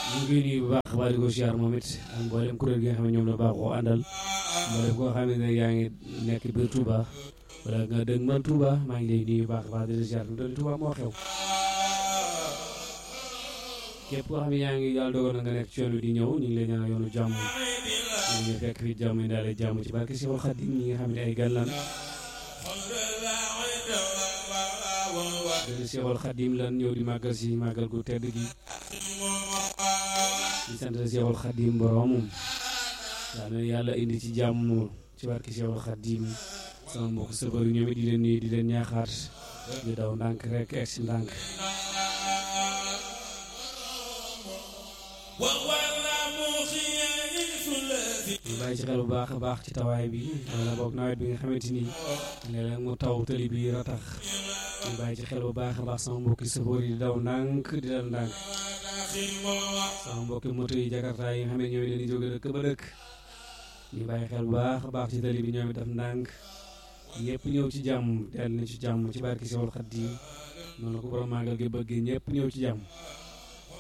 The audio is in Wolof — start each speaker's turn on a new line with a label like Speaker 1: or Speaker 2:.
Speaker 1: ñu ngi nuyu bu baax baa di ko siyaar moom it ak mboolem kuréel gi nga xam ne ñoom la baaxoo àndal mboolem koo xam ne yaa ngi nekk biir Touba wala nga dëgg man Touba maa ngi lay nuyu bu baax baax di la siyaar mu doon Touba moo xew képp koo xam ne yaa ngi yàlla dogal na nga nekk ci yoon wi di ñëw ñu ngi lay ñaanal yoonu jàmm ñu ngi fekk fi jàmm yi daal jàmm ci barke Seexul Xadiim ñi nga xam ne ay gan lan dëgg Seexul Xadiim lan ñëw di màggal si màggal gu tedd gi di sant Seexul Xadiim boroomum daa na yàlla indi ci jàmm ci barke Seexul Xadiim sama mbokk sëfër yi ñoom it di leen nuyu di leen ñaaxaat di daw ndànk rek egg si ndànk ñu bàyyi ci xel bu baax a baax ci tawaay bi wala boog nawet bi nga xamante ni léeg-léeg mu taw tëli bi ratax ñu bàyyi ci xel bu baax a baax sama mbokki sëfoor yi di daw ndànk di dal ndànk sama mbokki moto yi jakarta yi nga xam ne ñoom leen di jóge dëkk ba dëkk ñu bàyyi xel bu baax a baax ci tëli bi ñoom it def ndànk ñëpp ñëw ci jàmm dellu na ci jàmm ci barki Seexul Xadiim noonu la ko borom màggal gi bëggee ñëpp ñëw ci jàmm